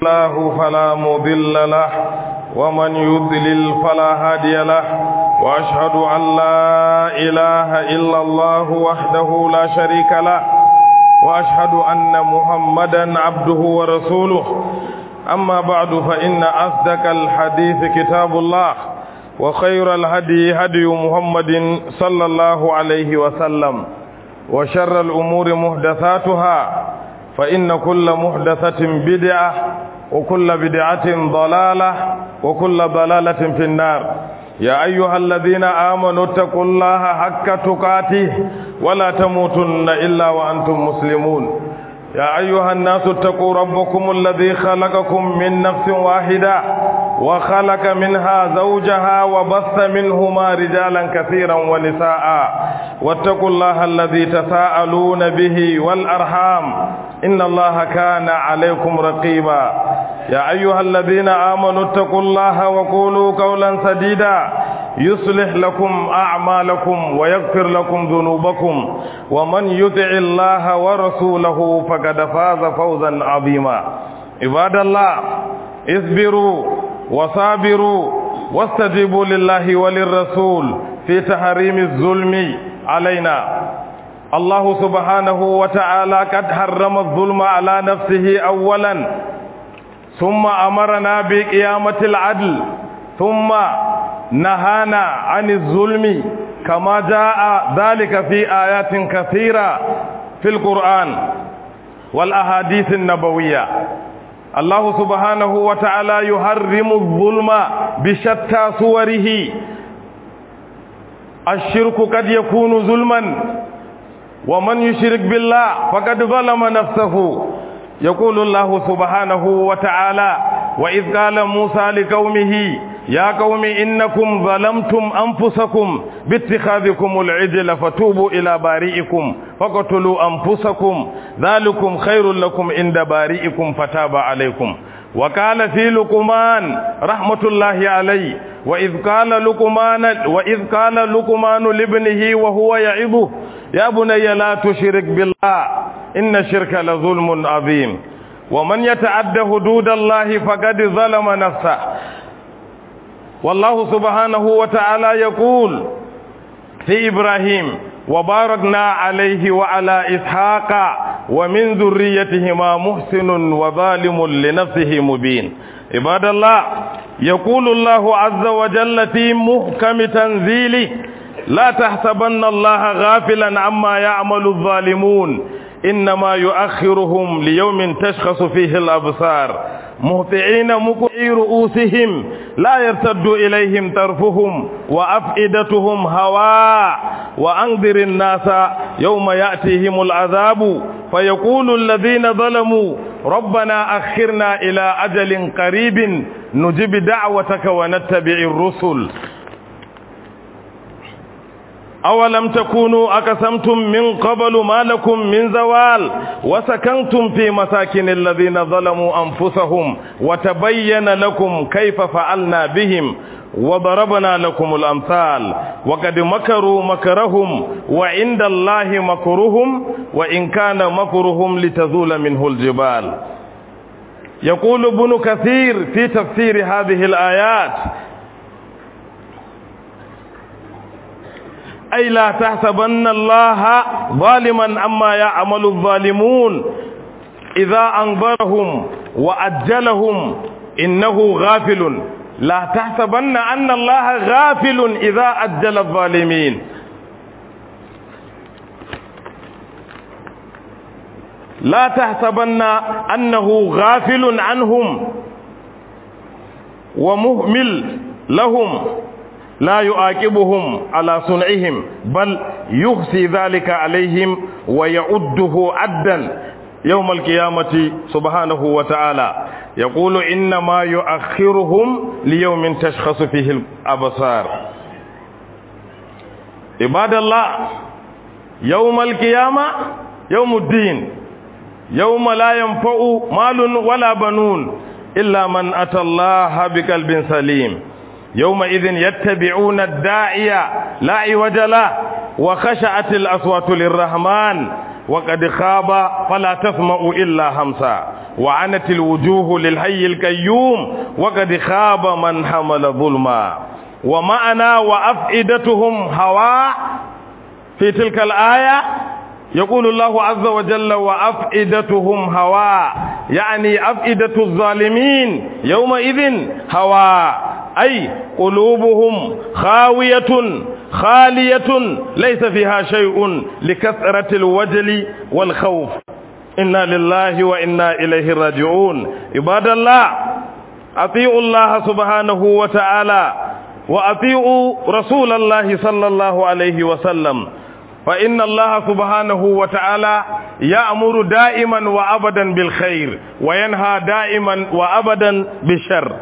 الله فلا مضل له ومن يضلل فلا هادي له وأشهد أن لا إله إلا الله وحده لا شريك له وأشهد أن محمدا عبده ورسوله أما بعد فإن أصدق الحديث كتاب الله وخير الهدي هدي محمد صلى الله عليه وسلم وشر الأمور محدثاتها فإن كل محدثة بدعة وكل بدعة ضلالة وكل ضلالة في النار يا أيها الذين آمنوا اتقوا الله حق تقاته ولا تموتن إلا وأنتم مسلمون يا أيها الناس اتقوا ربكم الذي خلقكم من نفس واحدة وخلق منها زوجها وبث منهما رجالا كثيرا ونساء واتقوا الله الذي تساءلون به والأرحام إن الله كان عليكم رقيبا يا أيها الذين آمنوا اتقوا الله وقولوا قولا سديدا يصلح لكم أعمالكم ويغفر لكم ذنوبكم ومن يطع الله ورسوله فقد فاز فوزا عظيما عباد الله اصبروا وصابروا واستجيبوا لله وللرسول في تحريم الظلم علينا الله سبحانه وتعالى قد حرم الظلم على نفسه أولا ثم أمرنا بقيامة العدل ثم نهانا عن الظلم كما جاء ذلك في آيات كثيرة في القرآن والأحاديث النبوية الله سبحانه وتعالى يحرم الظلم بشتى صوره الشرك قد يكون ظلما ومن يشرك بالله فقد ظلم نفسه يقول الله سبحانه وتعالى وإذ قال موسى لقومه يا قوم إنكم ظلمتم أنفسكم باتخاذكم العجل فتوبوا إلى بارئكم فقتلوا أنفسكم ذلكم خير لكم عند بارئكم فتاب عليكم وقال في لقمان رحمة الله عليه وإذ قال لقمان وإذ قال لقمان لابنه وهو يعظه يا بني لا تشرك بالله إن الشرك لظلم عظيم ومن يتعد حدود الله فقد ظلم نفسه والله سبحانه وتعالى يقول في إبراهيم وباركنا عليه وعلى إسحاق ومن ذريتهما محسن وظالم لنفسه مبين عباد الله يقول الله عز وجل في محكم تنزيله لا تحسبن الله غافلا عما يعمل الظالمون إنما يؤخرهم ليوم تشخص فيه الأبصار مهطعين مقعي رؤوسهم لا يرتد إليهم طرفهم وأفئدتهم هواء وأنذر الناس يوم يأتيهم العذاب فيقول الذين ظلموا ربنا أخرنا إلى أجل قريب نجب دعوتك ونتبع الرسل أولم تكونوا أقسمتم من قبل ما لكم من زوال وسكنتم في مساكن الذين ظلموا أنفسهم وتبين لكم كيف فعلنا بهم وضربنا لكم الأمثال وقد مكروا مكرهم وعند الله مكرهم وإن كان مكرهم لتزول منه الجبال يقول ابن كثير في تفسير هذه الآيات أي لا تحسبن الله ظالما عما يعمل الظالمون إذا أنظرهم وأجلهم إنه غافل لا تحسبن أن الله غافل إذا أجل الظالمين لا تحسبن أنه غافل عنهم ومهمل لهم لا يعاقبهم على صنعهم بل يخزي ذلك عليهم ويعده عدا يوم القيامة سبحانه وتعالى يقول إنما يؤخرهم ليوم تشخص فيه الأبصار عباد الله يوم القيامة يوم الدين يوم لا ينفع مال ولا بنون إلا من أتى الله بقلب سليم يومئذ يتبعون الداعية لا عوج له وخشعت الأصوات للرحمن وقد خاب فلا تسمع إلا همسا وعنت الوجوه للحي القيوم وقد خاب من حمل ظلما ومعنى وأفئدتهم هواء في تلك الآية يقول الله عز وجل وأفئدتهم هواء يعني أفئدة الظالمين يومئذ هواء أي قلوبهم خاوية خالية ليس فيها شيء لكثرة الوجل والخوف إنا لله وإنا إليه راجعون عباد الله أطيعوا الله سبحانه وتعالى وأطيعوا رسول الله صلى الله عليه وسلم فإن الله سبحانه وتعالى يأمر دائما وأبدا بالخير وينهى دائما وأبدا بالشر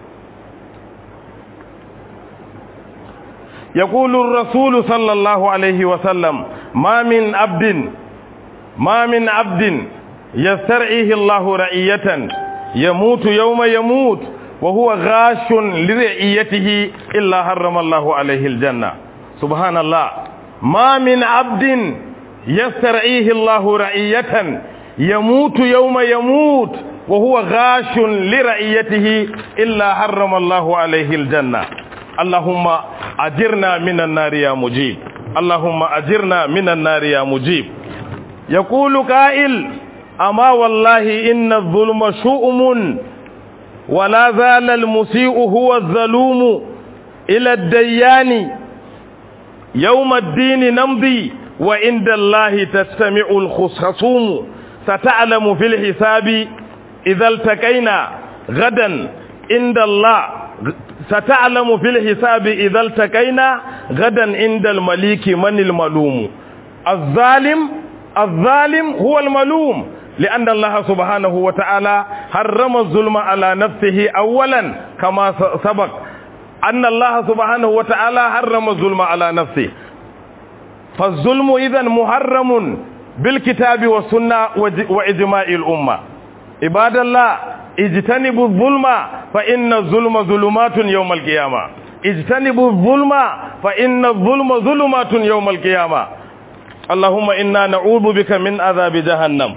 يقول الرسول صلى الله عليه وسلم ما من عبد ما من عبد يسترعيه الله رعية يموت يوم يموت وهو غاش لرعيته إلا حرم الله عليه الجنة سبحان الله ما من عبد يسترعيه الله رعية يموت يوم يموت وهو غاش لرعيته إلا حرم الله عليه الجنة اللهم أجرنا من النار يا مجيب اللهم أجرنا من النار يا مجيب يقول قائل أما والله إن الظلم شؤم ولا زال المسيء هو الظلوم إلى الديان يوم الدين نمضي وعند الله تستمع الخصوم ستعلم في الحساب إذا التقينا غدا عند الله ستعلم في الحساب إذا التقينا غدا عند المليك من الملوم الظالم الظالم هو الملوم لأن الله سبحانه وتعالى حرم الظلم على نفسه أولا كما سبق أن الله سبحانه وتعالى حرم الظلم على نفسه فالظلم إذا محرم بالكتاب والسنة وإجماع الأمة عباد الله اجتنبوا الظلم فإن الظلم ظلمات يوم القيامة اجتنبوا الظلم فإن الظلم ظلمات يوم القيامة اللهم إنا نعوذ بك من عذاب جهنم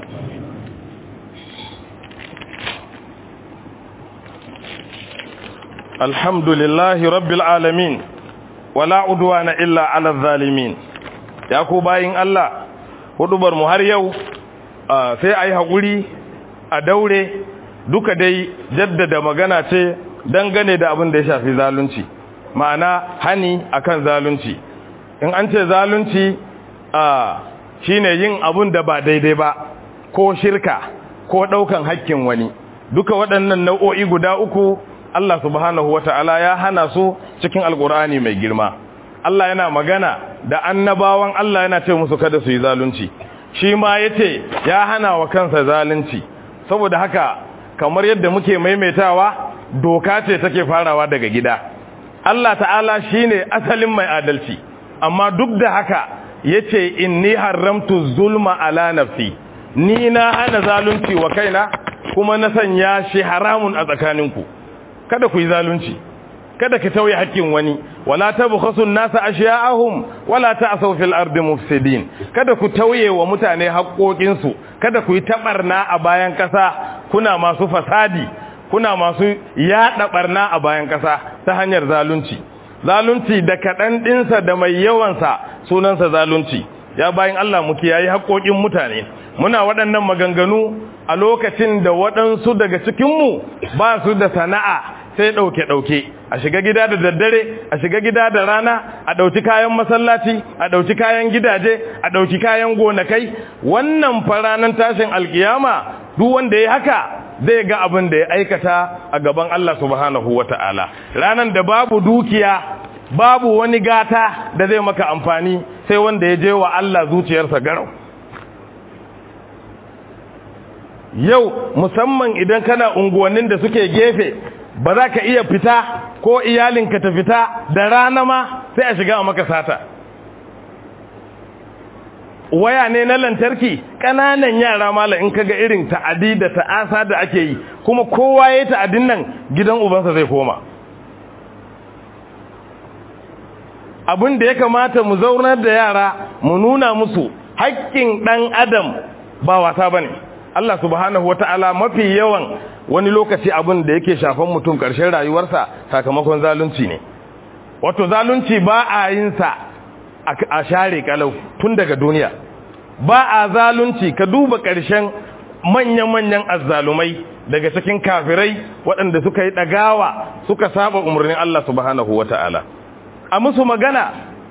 الحمد لله رب العالمين ولا عدوان إلا على الظالمين يا ku bayin Allah hudubar mu har yau sai ayi hakuri a daure duka dai jaddada magana ce dangane da abin da ya shafi zalunci ma'ana hani akan zalunci in an ce zalunci shine yin abun da ba daidai ba ko shirka ko daukan hakkin wani duka waɗannan nau'o'i guda uku Allah subhanahu wata'ala ya hana su cikin alkur'ani mai girma Allah yana magana da annabawan Allah yana ce musu kada su yi zalunci shi ma yace ya hana wa kansa zalunci saboda haka kamar yadda muke maimaitawa doka ce take farawa daga gida Allah ta'ala shine asalin mai adalci amma duk da haka yace inni haramtu zulma ala nafsi ni na hana zalunci wa kaina kuma na sanya shi haramun a tsakaninku kada ku yi zalunci kada ka tauye haƙƙin wani wala tabkhasu an-nasa ashya'ahum wala ta'saw fil ardi mufsidin kada ku tauye wa mutane haƙƙoƙin su kada ku yi tabarna a bayan ƙasa kuna masu fasadi kuna masu yaɗa barna a bayan ƙasa ta hanyar zalunci zalunci da kaɗan ɗinsa da mai yawansa sunansa zalunci ya bayan Allah mu kiyaye haƙƙoƙin mutane muna waɗannan maganganu a lokacin da waɗansu daga cikinmu ba su da sana'a sai ɗauke-ɗauke a shiga gida da daddare a shiga gida da rana a ɗauki kayan masallaci a ɗauki kayan gidaje a ɗauki kayan gonakai wannan faranan tashin alkiyama duk wanda ya haka zai ga abin da ya aikata a gaban Allah subhanahu wata'ala ranan da babu dukiya babu wani gata da zai maka amfani sai wanda ya je wa Allah zuciyarsa garau yau musamman idan kana unguwannin da suke gefe ba za ka iya fita ko iyalinka ta fita da rana ma sai a shiga a maka sata waya ne na lantarki ƙananan yara mala in kaga irin ta'adi da ta'asa da ake yi kuma kowa ya yi ta'adin nan gidan ubansa zai koma abin da ya kamata mu zaunar da yara mu nuna musu haƙƙin ɗan adam ba wasa ba ne Allah subhanahu wata'ala mafi yawan wani lokaci abin da yake shafan mutum ƙarshen rayuwarsa sakamakon zalunci ne wato zalunci ba a yin sa a share kalau tun daga duniya ba a zalunci ka duba ƙarshen manya-manyan azzalumai daga cikin kafirai waɗanda suka yi ɗagawa suka saba umarnin Allah subhanahu wata'ala a musu magana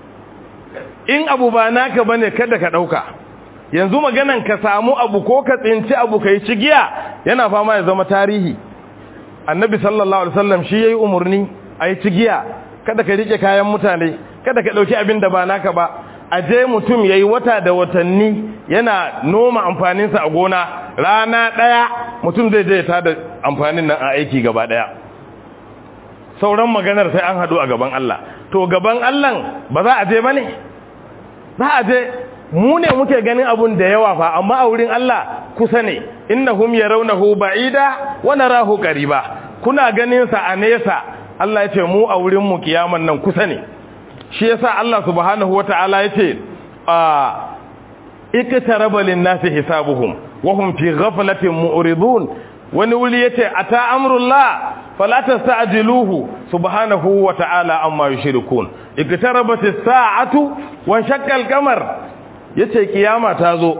in abu ba naka bane kada ka ɗauka yanzu maganan ka samu abu ko ka tsinci abu kai cigiya yana fama ya zama tarihi annabi sallallahu alaihi wasallam shi yayi umurni ayi cigiya kada ka rike kayan mutane kada ka dauki abin da ba naka ba aje mutum yayi wata da watanni yana noma amfanin sa a gona rana daya mutum zai je ta da amfanin nan a aiki gaba daya sauran maganar sai an hadu a gaban Allah to gaban Allah ba za a je bane za a je mu ne muke ganin abun da yawa fa amma a wurin Allah kusa ne innahum yarawnahu ba'ida wa narahu qariba kuna ganin sa a nesa Allah yace mu a wurin mu kiyaman nan kusa ne shi yasa Allah subhanahu wataala yace a iktaraba lin-nasi hisabuhum wa hum fi ghaflatin mu'ridun wani wuli yace ata amrullah fala tasta'jiluhu subhanahu wataala amma yushrikun iktarabat as-sa'atu wa shaqqa al-qamar ya ce kiyama ta zo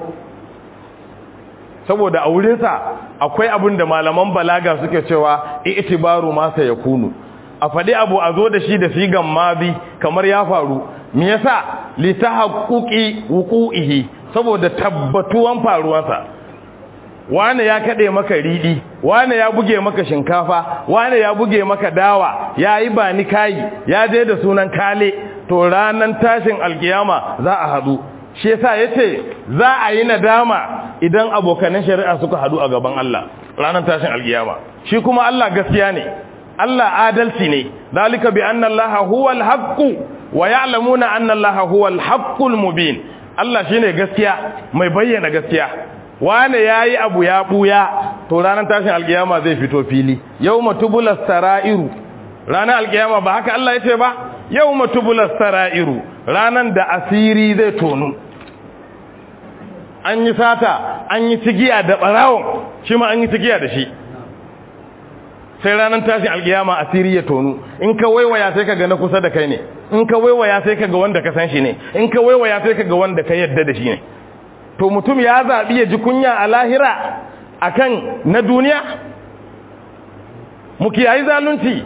saboda a wurinsa akwai abin da malaman balaga suke cewa itibaru masa ya kunu a faɗi abu a zo da shi da sigan mabi kamar ya faru me yasa li tahaqquqi wuqu'ihi saboda tabbatuwan faruwarsa wane ya kade maka ridi wane ya buge maka shinkafa wane ya buge maka dawa yayi ba ni kai ya je da sunan kale to ranan tashin alkiyama za a hadu shi yasa yace za a yi nadama idan abokanan shari'a suka hadu a gaban Allah ranar tashin alkiyama shi kuma Allah gaskiya ne Allah adalci ne dalika bi anna Allah huwal haqq wa ya'lamuna anna Allah huwal haqqul mubin Allah shine gaskiya mai bayyana gaskiya wane yayi abu ya buya to ranar tashin alkiyama zai fito fili yawma tubulas sara'iru ranar alkiyama ba haka Allah yace ba yawma tubulas sara'iru ranan da asiri zai tonu an yi sata an yi cigiya da barawon shi ma an yi cigiya da shi sai ranar tashin alkiyama asiri ya tonu in ka waiwaya sai ka ga na kusa da kai ne in ka waiwaya sai ka ga wanda ka san shi ne in ka waiwaya sai ka ga wanda ka yadda da shi ne to mutum ya zaɓi ya ji kunya a lahira akan na duniya mu kiyayi zalunci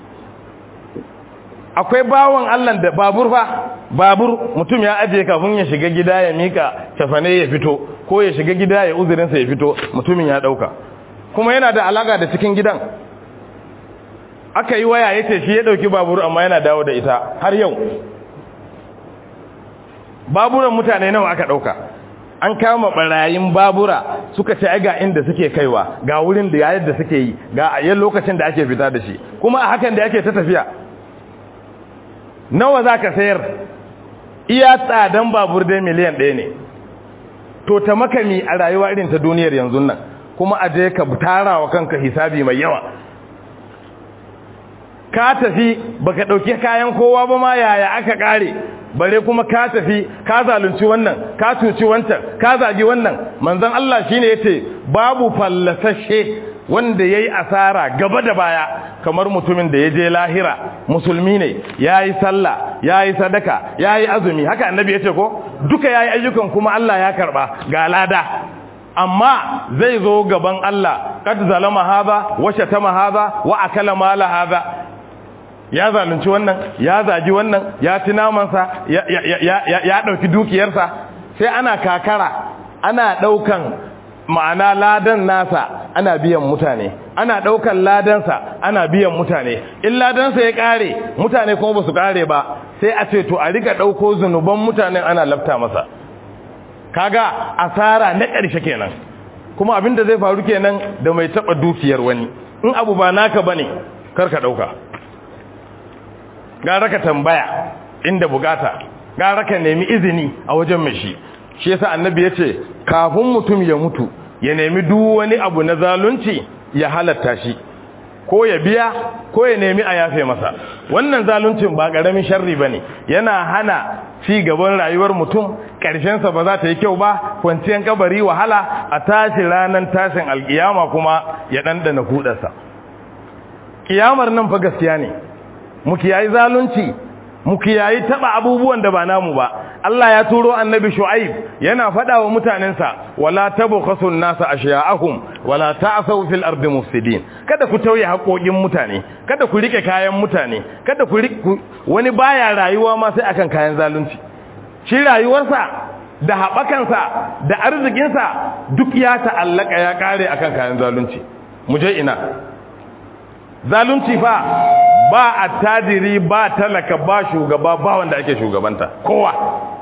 akwai bawan Allah da babur fa babur mutum ya aje kafin ya shiga gida ya mika tafane ya fito ko ya shiga gida ya uzurinsa ya fito mutumin ya dauka kuma yana da alaka da cikin gidan aka yi waya yace shi ya dauki babur amma yana dawo da ita har yau baburan mutane nawa aka dauka an kama barayin babura suka ce ga inda suke kaiwa ga wurin da yadda suke yi ga ayyan lokacin da ake fita da shi kuma a hakan da ake ta tafiya nawa za ka sayar iya tsadan babur dai miliyan ɗaya ne to ta makami a rayuwa irin ta duniyar yanzu nan kuma a je ka tara wa kanka hisabi mai yawa ka tafi baka ɗauki kayan kowa ba ma yaya aka ƙare bare kuma ka tafi ka zalunci wannan ka cuci wancan ka zagi wannan manzon Allah shine yace babu fallasashe wanda yayi asara gaba da baya kamar mutumin da ya je lahira musulmi ne yayi sallah yayi sadaka yayi azumi haka annabi yace ko duka yayi ayyukan kuma Allah ya karba ga lada amma zai zo gaban Allah kad zalama hadha wa shatama hadha wa akala mala hadha ya zalunci wannan ya zaji wannan ya ci namansa ya ya dauki dukiyarsa sai ana kakara ana daukan ma'ana ladan nasa ana biyan mutane ana daukan ladansa ana biyan mutane in ladansa ya kare mutane kuma basu kare ba sai a ce to a riga dauko zunuban mutanen ana lafta masa kaga asara na ƙarshe kenan kuma abin da zai faru kenan da mai taba dukiyar wani in abu ba naka bane kar ka dauka gara ka tambaya inda bukata gara ka nemi izini a wajen mai shi shi yasa annabi yace kafin mutum ya mutu ya nemi duk wani abu na zalunci ya halatta shi ko ya biya ko ya nemi a yafe masa wannan zaluncin ba ƙaramin sharri ba ne yana hana ci gaban rayuwar mutum ƙarshensa ba za ta yi kyau ba kwanciyar kabari wahala a tashi ranar tashin alƙiyama kuma ya ɗanɗana kuɗarsa ƙiyamar nan fa gaskiya ne mu kiyayi zalunci mu kiyayi taba abubuwan da ba namu ba Allah ya turo annabi Shu'aib yana faɗa wa mutanensa wala tabkhasu an-nasa ashya'ahum wala ta'thaw fil ardi mufsidin kada ku tauye haƙoƙin mutane kada ku rike kayan mutane kada ku wani baya rayuwa ma sai akan kayan zalunci shi rayuwarsa da haɓakansa da arzikinsa duk ya ta'allaka ya kare akan kayan zalunci mu je ina zalunci fa ba attajiri ba talaka ba shugaba ba wanda ake shugabanta kowa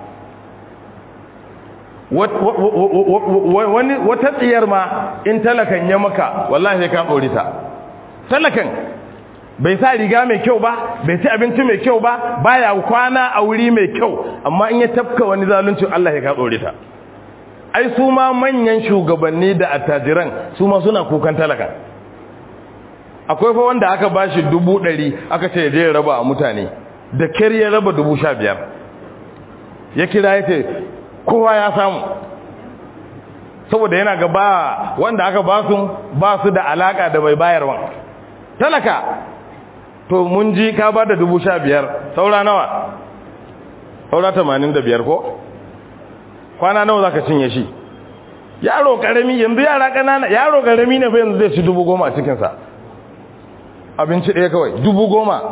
wani wata tsiyar ma in talakan ya maka wallahi ka ta talakan bai sa riga mai kyau ba bai ci abinci mai kyau ba baya kwana a wuri mai kyau amma in ya tafka wani zalunci Allah ya ka ta ai su ma manyan shugabanni da attajiran su ma suna kukan talaka akwai fa wanda aka bashi dubu ɗari aka ce je raba a mutane da kyar ya raba dubu sha biyar ya kira ya ce kowa ya samu saboda yana ga ba wanda aka ba su ba su da alaka da mai bayarwa talaka to mun ji ka ba da dubu sha biyar saura nawa saura tamanin da biyar ko kwana nawa za ka cinye shi yaro karami yanzu yara ƙanana yaro karami ne fa yanzu zai ci dubu goma a cikinsa abinci ɗaya kawai dubu goma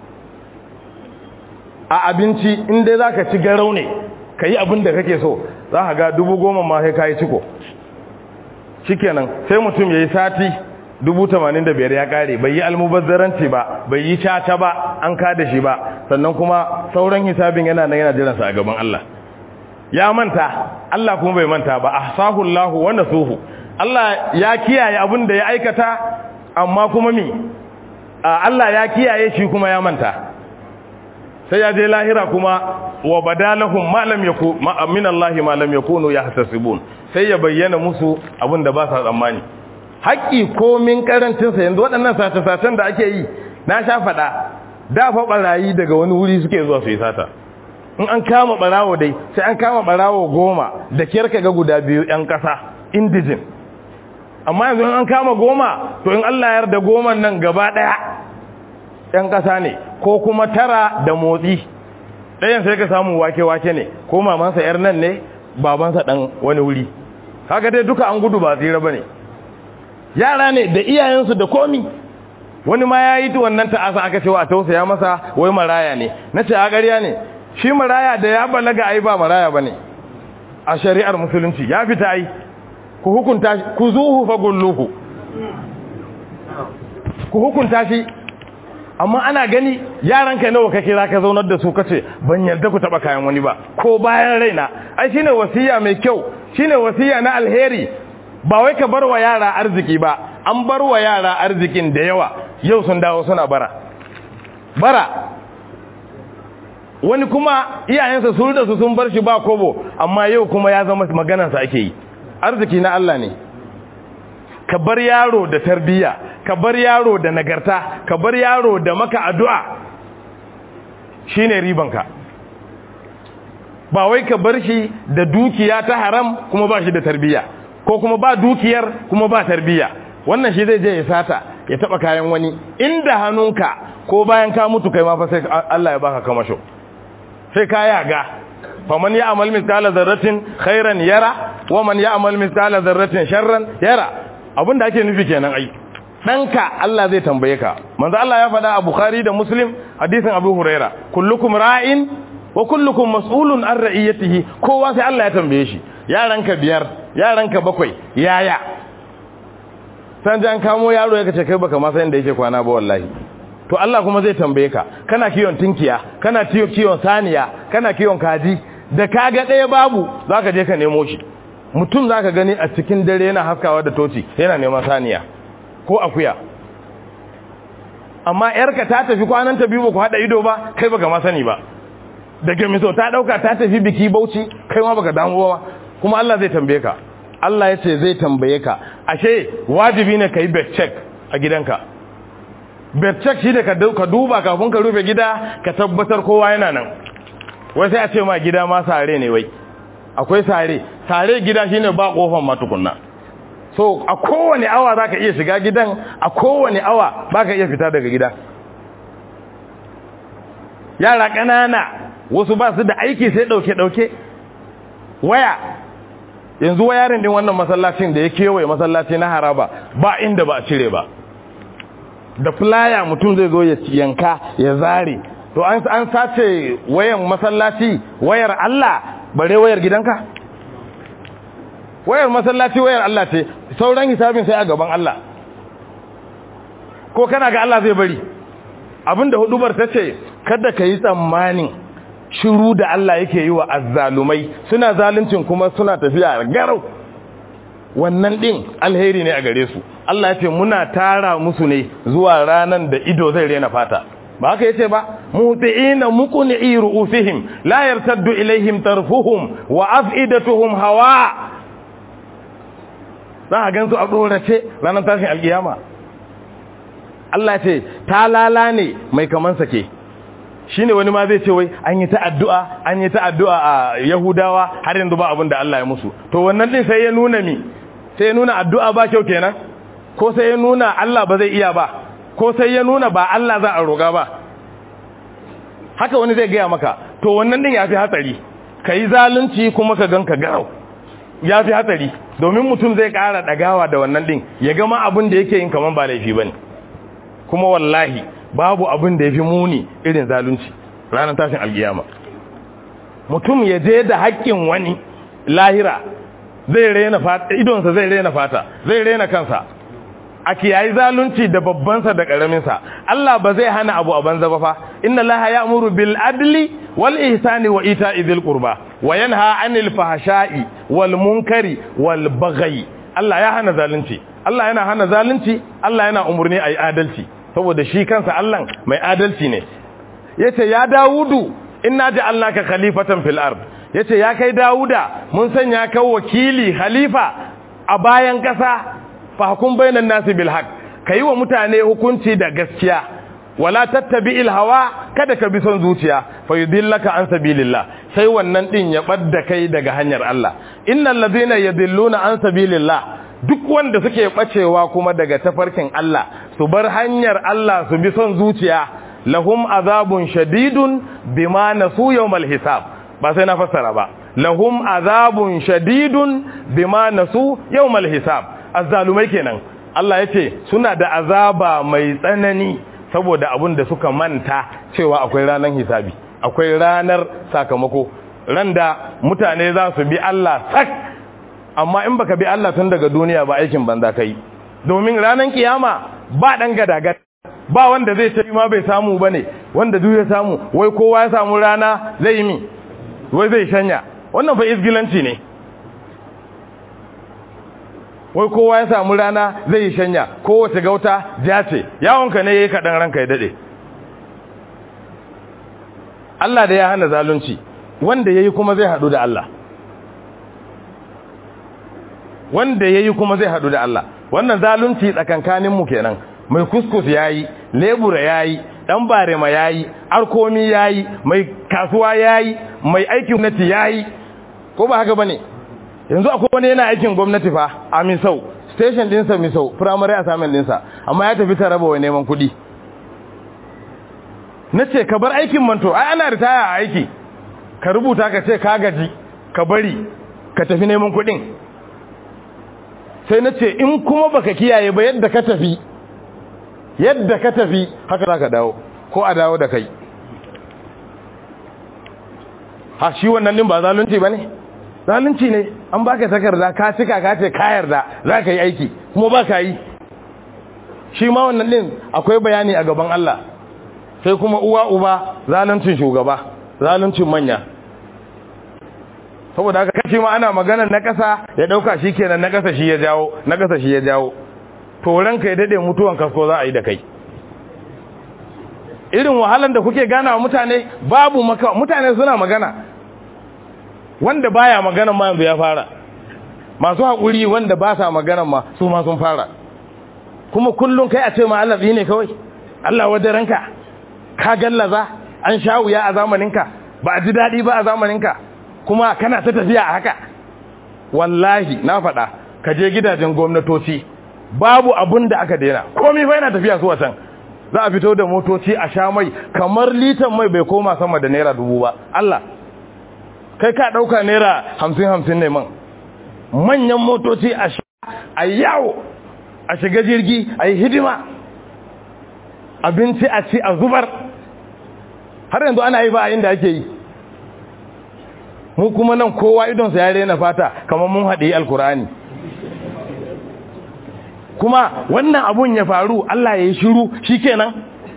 a abinci inda za ka ci garau ne ka yi abin da kake so za ka ga dubu goma ma sai ka yi ciko shikenan sai mutum ya yi sati dubu tamanin da biyar ya kare bai yi almubazzaranci ba bai yi caca ba an kada shi ba sannan kuma sauran hisabin yana nan yana jiransa a gaban Allah ya manta Allah kuma bai manta ba ahsahu Allah wa nasuhu Allah ya kiyaye abin da ya aikata amma kuma mi Allah ya kiyaye shi kuma ya manta sai ya je lahira kuma wa badalahum ma lam yaku min Allah ma lam yakunu yahtasibun sai ya bayyana musu abin da ba sa tsammani haƙƙi komin karancin sa yanzu waɗannan sace-sacen da ake yi na sha faɗa da fa barayi daga wani wuri suke zuwa su yi sata in an kama barawo dai sai an kama barawo goma da kyarka ga guda biyu yan ƙasa indijin amma yanzu in an kama goma to in Allah ya yarda goman nan gaba ɗaya yan ƙasa ne ko kuma tara da motsi ɗayan sai ka samu wake-wake ne ko mamansa yar nan ne babansa ɗan wani wuri haka dai duka an gudu ba tsira ba ne yara ne da iyayensu da komi wani ma ya yi wannan ta'asa aka cewa a tausaya masa wai maraya ne na ce a ƙarya ne shi maraya da ya balaga ai ba maraya ba ne a shari'ar musulunci ya fita ai ku hukunta shi ku zuhu fa gulluhu ku hukunta shi amma ana gani yaranka nawa ka kira ka zaunar da su kace ban yarda ku taba kayan wani ba ko bayan raina ai shine wasiya mai kyau shine wasiya na alheri ba wai ka bar wa yara arziki ba an bar wa yara arzikin da yawa yau sun dawo suna bara bara wani kuma iyayensa sun da su sun bar shi ba kobo amma yau kuma ya zama maganarsa ake yi arziki na Allah ne ka bar yaro da tarbiyya ka bar yaro da nagarta ka bar yaro da maka addu'a shine ribanka ba wai ka bar shi da dukiya ta haram kuma ba shi da tarbiyya ko kuma ba dukiyar kuma ba tarbiyya wannan shi zai je ya sata ya taba kayan wani inda hannunka ko bayan ka mutu kai ma fa sai Allah ya baka kamasho sai ka yaga faman ya'mal mithqala dharratin khairan yara wa man ya'mal mithqala dharratin sharran yara abinda ake nufi kenan ai danka Allah zai tambaye ka manzo Allah ya faɗa a Bukhari da Muslim hadisin Abu Huraira kullukum ra'in wa kullukum mas'ulun an ra'iyatihi kowa sai Allah ya tambaye shi yaranka biyar yaranka bakwai yaya san jan kamo yaro ya kace kai baka ma san inda yake kwana ba wallahi to Allah kuma zai tambaye ka kana kiyon tinkiya kana tiyo kiyon saniya kana kiyon kaji da kaga ɗaya babu zaka je ka nemo shi mutum zaka gani a cikin dare yana haskawa da toci yana neman saniya ko akuya amma yarka ta tafi kwanan ta biyu ku hada ido ba kai baka ma sani ba daga miso ta dauka ta tafi biki bauchi kai ma baka damu ba kuma Allah zai tambaye ka Allah ya ce zai tambaye ka ashe wajibi ne ka yi back check a gidanka becheck shi da ka duba kafin ka rufe gida ka tabbatar kowa yana nan wai sai a ce ma gida ma sare ne wai akwai sare sare gida shine ba kofar ma tukunna so a kowane awa zaka iya shiga gidan a kowane awa baka iya fita daga gida yara ƙanana wasu ba su da aiki sai ɗauke-ɗauke waya yanzu wayarin din wannan masallacin da ya kewaye masallaci na haraba ba inda ba a cire ba da flyer mutum zai zo ya yanka ya zare to an sace wayan masallaci wayar Allah bare wayar gidanka wayar masallaci wayar Allah ce sauran hisabin sai a gaban Allah ko kana ga Allah zai bari abinda hudubar ta ce kada ka yi tsammanin shiru da Allah yake yi wa azzalumai suna zaluncin kuma suna tafiya garau wannan din alheri ne a gare su Allah ya ce muna tara musu ne zuwa ranan da ido zai rena fata ba haka yace ba muti'ina muqni'i ru'usihim la yartaddu ilaihim tarfuhum wa af'idatuhum hawa za a gansu a dorace ranar tashin alkiyama Allah ya ce talala ne mai kaman sake shine wani ma zai ce wai an yi ta addu'a an yi ta addu'a a Yahudawa har yanzu ba abin da Allah ya musu to wannan din sai ya nuna mi sai ya nuna addu'a ba kyau kenan ko sai ya nuna Allah ba zai iya ba ko sai ya nuna ba Allah za a roga ba haka wani zai gaya maka to wannan din yafi hatsari kai zalunci kuma ka ganka garau yafi hatsari domin mutum zai ƙara dagawa da wannan din ya gama abin da yake yin kaman ba laifi bane kuma wallahi babu abin da yafi muni irin zalunci ranar tashin alkiyama mutum ya je da haƙƙin wani lahira zai rena fata idonsa zai rena fata zai rena kansa a kiyayi zalunci da babbansa da ƙaraminsa Allah ba zai hana abu a banza ba fa inna laha ya'muru bil adli wal ihsani wa ita'i dhil qurba wa yanha 'anil fahsha'i wal munkari wal baghi Allah ya hana zalunci Allah yana hana zalunci Allah yana umurni ayi adalci saboda shi kansa Allah mai adalci ne yace ya Dawudu inna ja'alnaka khalifatan fil ard yace ya kai Dawuda mun sanya ka wakili khalifa a bayan kasa fahkum bainan nasi bil haqq kai wa mutane hukunci da gaskiya wala tattabi'il hawa kada ka bi son zuciya fa yudillaka an sabilillah sai wannan din ya badda kai daga hanyar Allah innal ladina yadilluna an sabilillah duk wanda suke bacewa kuma daga tafarkin Allah su bar hanyar Allah su bi son zuciya lahum azabun shadidun bima nasu yawmal hisab ba sai na fassara ba lahum azabun shadidun bima nasu yawmal hisab azzalumai kenan Allah yace suna da azaba mai tsanani saboda abin da suka manta cewa akwai ranar hisabi akwai ranar sakamako randa mutane za su bi Allah sak amma in baka bi Allah tun daga duniya ba aikin banza kai domin ranar kiyama ba dan gadagat ba wanda zai ce ma bai samu bane wanda duk ya samu wai kowa ya samu rana zai yi mi wai zai shanya wannan fa isgilanci ne wai kowa ya samu rana zai yi shanya kowace gauta ja ce yawonka ne yayi kaɗan ranka ya daɗe Allah da ya hana zalunci wanda yayi kuma zai haɗu da Allah wanda yayi kuma zai haɗu da Allah wannan zalunci tsakankanin mu kenan mai kuskus yayi lebura yayi dan barema yayi arkomi yayi mai kasuwa yayi mai aikin gwamnati yayi ko ba haka bane yanzu akwai wani yana aikin gwamnati fa a misau station dinsa misau primary assignment dinsa amma ya tafi taraba wa neman kuɗi na ce ka bar aikin manto ai ana ritaya a aiki ka rubuta ka ce ka gaji ka bari ka tafi neman kuɗin sai na ce in kuma baka kiyaye ba yadda ka tafi yadda ka tafi haka za ka dawo ko a dawo da kai ha shi wannan din ba zalunci ba ne zalunci ne an baka takarda ka cika ka ce ka yarda za ka yi aiki kuma ba ka yi shi ma wannan din akwai bayani a gaban Allah sai kuma uwa uba zaluncin shugaba zaluncin manya saboda haka kashi ma ana magana na ƙasa ya ɗauka shi kenan na ƙasa shi ya jawo na ƙasa shi ya jawo to ranka ya daɗe mutuwan kasko za a yi da kai irin wahalan da kuke gana wa mutane babu maka mutane suna magana wanda baya magana ma yanzu ya fara masu haƙuri wanda ba sa magana ma su ma sun fara kuma kullum kai a ce ma Allah ne kawai Allah wadaranka ka gallaza an sha wuya a zamaninka ba a ji daɗi ba a zamaninka kuma kana ta tafiya a haka wallahi na faɗa ka je gidajen gwamnatoci babu abun da aka daina komai fa yana tafiya zuwa can za a fito da motoci a sha mai kamar litan mai bai koma sama da naira dubu ba Allah kai ka ɗauka naira hamsin hamsin ne man manyan motoci a sha a yawo a shiga jirgi a yi hidima abinci a ci a zubar har yanzu ana yi ba a inda ake yi mu kuma nan kowa idonsa ya rena fata kamar mun haɗe alkur'ani kuma wannan abun ya faru Allah ya yi shiru shi kenan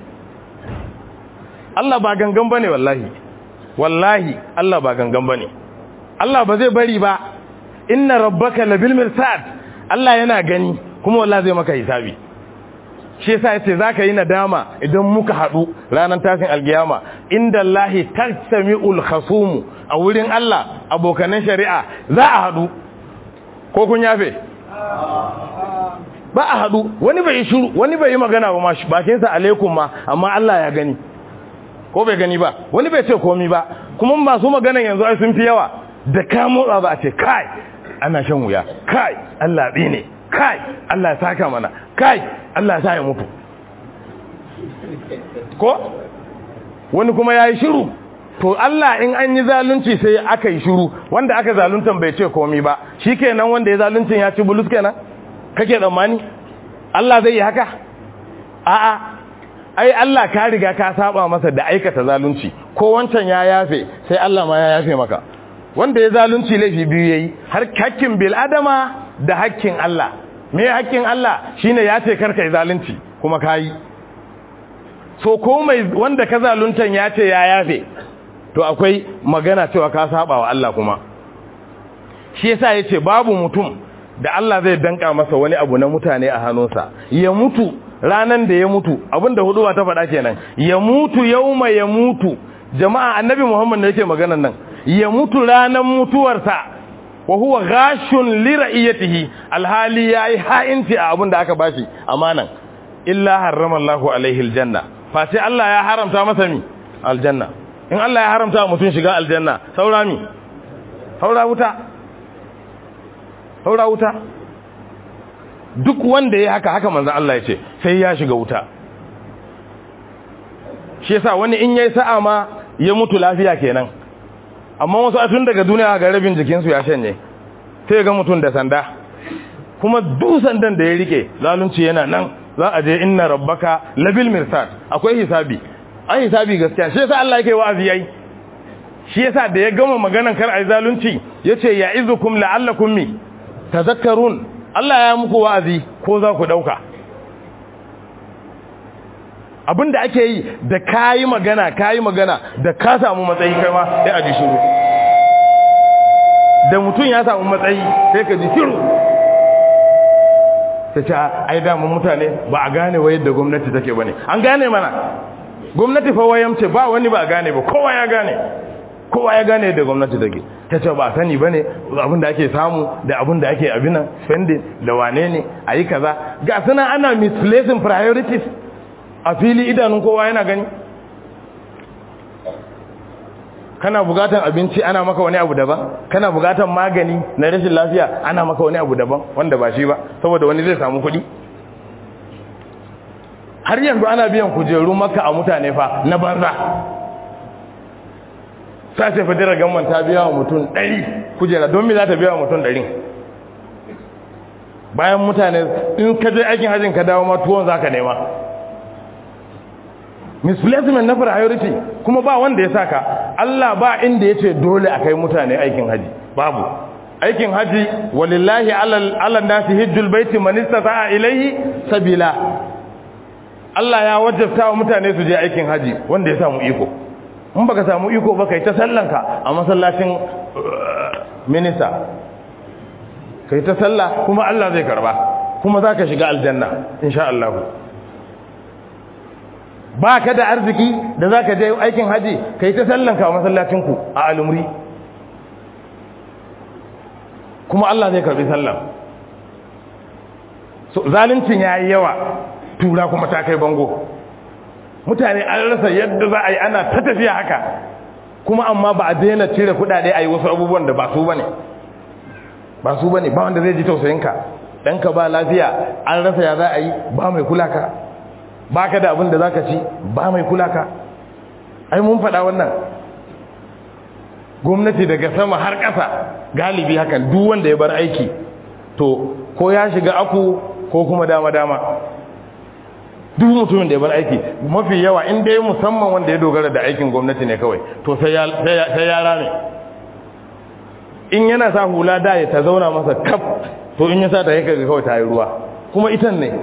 Allah ba gangan ba ne wallahi wallahi Allah ba gangan ba ne Allah ba zai bari ba inna rabbaka labil mirsad Allah yana gani kuma wallahi zai maka hisabi shi yasa yace zaka yi nadama idan muka hadu ranar tashin alkiyama inda Allah tajtami'ul khasum a wurin Allah abokanan shari'a za a hadu ko kun yafe ba a hadu wani bai shiru wani bai yi magana ba ma bakin sa alaikum ma amma Allah ya gani ko bai gani ba wani bai ce komai ba kuma masu magana yanzu ai sun fi yawa da ka motsa ba a ce kai ana shan wuya kai Allah ne kai Allah ya saka mana kai Allah ya sa ya mutu ko wani kuma ya yi shiru to Allah in an yi zalunci sai aka yi shiru wanda aka zaluntan bai ce komi ba shi kenan wanda ya zaluncin ya ci bulus kenan kake tsammani Allah zai yi haka a'a ai Allah ka riga ka saba masa da aikata zalunci ko wancan ya yafe sai Allah ma ya yafe maka wanda ya zalunci laifi biyu yayi har hakkin bil adama da hakkin Allah me hakkin Allah shine ya ce karka yi zalunci kuma kayi so ko mai wanda ka zaluntan ya ce ya yafe to akwai magana cewa ka saba wa Allah kuma shi yasa yace babu mutum da Allah zai danka masa wani abu na mutane a hannunsa ya mutu ranan da ya mutu abinda huduwa ta faɗa kenan ya mutu yauma ya mutu jama'a annabi Muhammad ne yake maganar nan ya mutu ranan mutuwarsa wa huwa ghashun li ra'iyatihi alhali yayi ha'inci a abin da aka bashi amanan illa harrama Allahu alaihi aljanna fa sai Allah ya haramta masa mi aljanna in Allah ya haramta mutum shiga aljanna saura mi saura wuta saura wuta duk wanda ya haka haka manzo Allah ya ce sai ya shiga wuta shi yasa wani in yayi sa'a ma ya mutu lafiya kenan amma wasu a tun daga duniya ga rabin jikinsu ya shanye sai ga mutum da sanda kuma duk sandan da ya rike zalunci yana nan za a je inna rabbaka labil mirsad akwai hisabi an hisabi gaskiya shi yasa Allah yake wa'azi yayi shi yasa da ya gama maganan kar ai zalunci yace ya'izukum la'allakum mi tadhakkarun Allah ya muku wa'azi ko za ku dauka abinda ake yi da kayi magana kayi magana da ka samu matsayi kai ma sai a ji shiru da mutum ya samu matsayi sai ka ji shiru sai ce ai damun mutane ba a gane wa yadda gwamnati take bane an gane mana gwamnati fa wayamce ba wani ba a gane ba kowa ya gane kowa ya gane yadda gwamnati take ta ce ba sani bane abin da ake samu da abin da ake abinan spending da wane ne a yi kaza ga suna ana misplacing priorities a fili idanun kowa yana gani kana bugatan abinci ana maka wani abu daban kana bugatan magani na rashin lafiya ana maka wani abu daban wanda ba shi ba saboda wani zai samu kuɗi har yanzu ana biyan kujeru maka a mutane fa na banza sace fadirar gamman ta biya wa mutum ɗari kujera don me za ta biya wa mutum ɗari bayan mutane in ka je aikin hajjin ka dawo ma tuwon za ka nema misplacement na priority kuma ba wanda ya saka Allah ba inda yace dole a kai mutane aikin haji babu aikin haji walillahi alal nasi hajjul baiti man istata'a ilayhi sabila Allah ya wajabta wa mutane su je aikin haji wanda ya samu iko in baka samu iko ba kai ta sallanka a masallacin minista kai ta sallah kuma Allah zai karba kuma zaka shiga aljanna insha Allah ba ka da arziki da za ka je aikin haji ka yi ta sallanka a masallacinku a alumri kuma Allah zai karbi sallan so zalincin ya yi yawa tura kuma ta kai bango mutane an rasa yadda za a yi ana ta tafiya haka kuma amma ba a daina cire kudade a yi wasu abubuwan da ba su bane ba su bane ba wanda zai ji tausayinka ɗanka ba lafiya an rasa ya za a yi ba mai kula ka ba ka da abin da za ka ci ba mai kula ka ai mun faɗa wannan gwamnati daga sama har ƙasa galibi hakan duk wanda ya bar aiki to ko ya shiga aku ko kuma dama-dama duk mutumin da ya bar aiki mafi yawa in dai musamman wanda ya dogara da aikin gwamnati ne kawai to sai ya rame in yana sa hula da ya ta zauna masa kaf to in ya sa ta yaka kawai ta yi ruwa kuma itan ne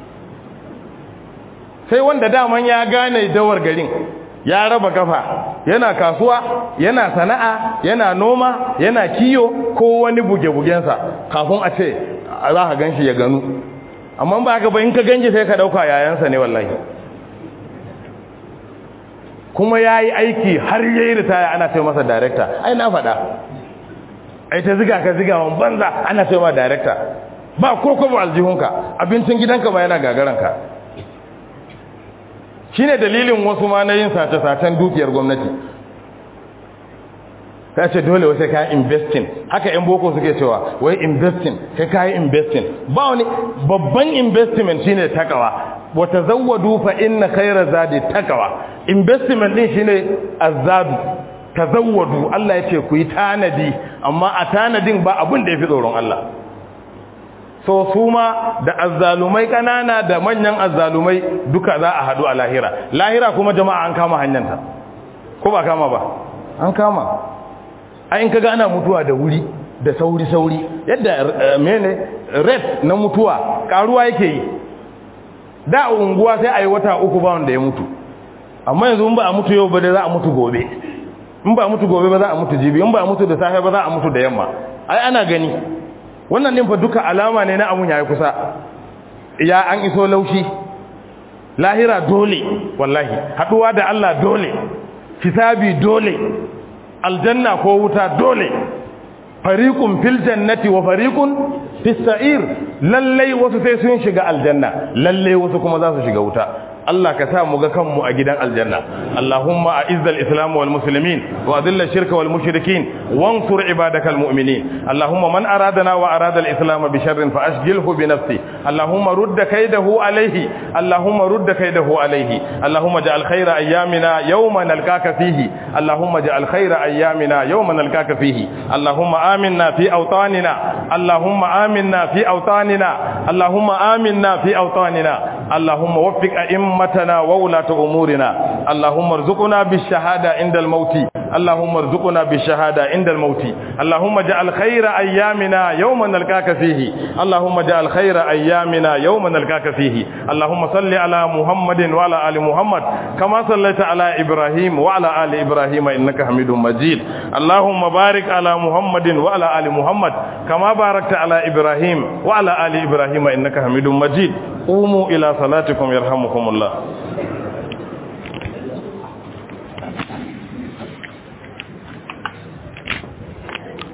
sai wanda daman ya gane dawar garin ya raba kafa yana kasuwa yana sana'a yana noma yana kiyo ko wani buge-bugensa kafin a ce za ka ganshi ya ganu amma ba haka ba in ka ganshi sai ka dauka yayansa ne wallahi kuma ya yi aiki har ya yi ritaya ana ce masa darekta ai na faɗa ai ta ziga ka ziga wani banza ana ce ma darekta ba ko kuma aljihunka abincin gidanka ba yana gagaranka shi ne dalilin wasu ma na yin sace-sacen dukiyar gwamnati ka ce dole wasu ka investing haka yan boko suke cewa wai investing kai ka yi investing ba wani babban investment shine takawa wata zawwadu fa inna khayra zadi takawa investment din shine azadu tazawwadu Allah ya ce ku yi tanadi amma a tanadin ba abin da yafi tsoron Allah so su ma da azzalumai kanana da manyan azzalumai duka za a hadu a lahira lahira kuma jama'a an kama hanyarta ko ba kama ba an kama a in kaga ana mutuwa da wuri da sauri-sauri yadda mene rate na mutuwa karuwa yake yi da unguwa sai a yi wata uku ba wanda ya mutu amma yanzu in ba a mutu yau ba da za a mutu gobe in ba a mutu gobe ba za a mutu jibi in ba a mutu da safe ba za a mutu da yamma ai ana gani wannan din fa duka alama ne na amun yayi kusa ya an iso laushi lahira dole wallahi haduwa da Allah dole hisabi dole aljanna ko wuta dole fariqun fil jannati wa fariqun fis sa'ir lalle wasu sai sun shiga aljanna lalle wasu kuma za su shiga wuta Allah ka sa mu ga kanmu a gidan aljanna Allahumma a'izz al-islam wal muslimin wa adhill ash-shirka wal mushrikin wansur ibadakal mu'minin Allahumma man aradana wa arada al-islam bi sharrin fa ashghilhu bi nafsi Allahumma rudd kaydahu alayhi Allahumma rudd kaydahu alayhi Allahumma ja'al khayra ayyamina yawma nalqaka fihi Allahumma ja'al khayra ayyamina yawma nalqaka fihi Allahumma aminna fi awtanina Allahumma aminna fi awtanina Allahumma aminna fi awtanina Allahumma waffiq أئمتنا وولاة أمورنا اللهم ارزقنا بالشهادة عند الموت اللهم ارزقنا بالشهادة عند الموت اللهم اجعل خير أيامنا يوم نلقاك فيه اللهم اجعل خير أيامنا يوم نلقاك فيه اللهم صل على محمد وعلى آل محمد كما صليت على إبراهيم وعلى آل إبراهيم إنك حميد مجيد اللهم بارك على محمد وعلى آل محمد كما باركت على إبراهيم وعلى آل إبراهيم إنك حميد مجيد قوموا إلى صلاتكم يرحمكم الله